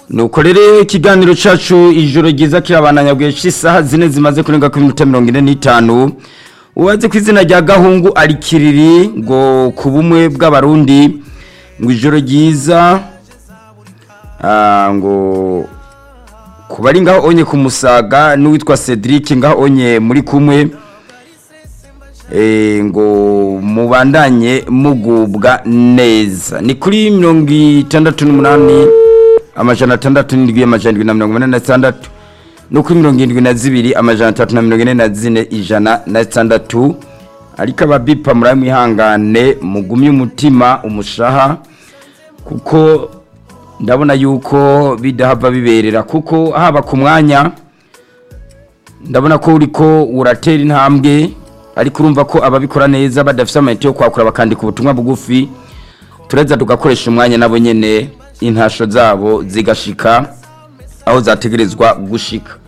nuko rero ikiganiro cacu ijoro ryiza kirabananya bwesha isaha zine zimaze kurenga kuri minota mirongo ine n'itanu uwazi ku izina rya gahungu ari kiriri ngo ku bumwe bw'abarundi ngo ijoro ryiza ah, ngo ku bari ngaho onye ku musaga n'uwitwa cedric ngaho onye muri kumwe eh, ngo mubandanye mugubwa neza ni kuri mirongo itandatu n'umunani amajana atandatu n'indwi amajana indwi na mirongo ine na zitandatu no kuri mirongo irindwi na zibiri amajana atatu na mirongo ine na zine ijana na zitandatu ariko ababipa murabe mwihangane mugumye umutima umushaha kuko ndabona yuko bidahava biberera kuko haba ku mwanya ndabona ko uriko uratera intambwe ariko urumva ko ababikora neza badafite amayinite yo kwakura bakandika ubutumwa bugufi tureza tugakoresha umwanya nabo nyene intasho zabo zigashika aho zategerezwa gushika